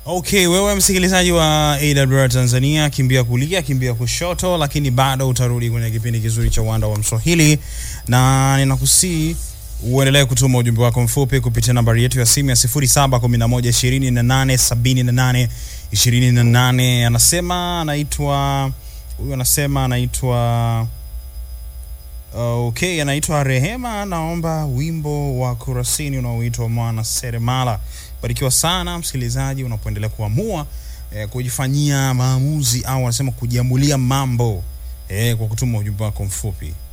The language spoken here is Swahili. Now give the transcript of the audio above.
Okay, wewe msikilizaji wa AWR Tanzania, kimbia kulia, kimbia kushoto, lakini bado utarudi kwenye kipindi kizuri cha uwanda wa Mswahili, na ninakusii uendelee kutuma ujumbe wako mfupi kupitia nambari yetu ya simu ya 0711287828. Anasema anaitwa huyu, anasema anaitwa Okay, anaitwa Rehema, naomba wimbo wa Kurasini unaoitwa Mwana Seremala. Barikiwa sana msikilizaji, unapoendelea kuamua eh, kujifanyia maamuzi au anasema kujiamulia mambo eh, kwa kutuma ujumbe wako mfupi.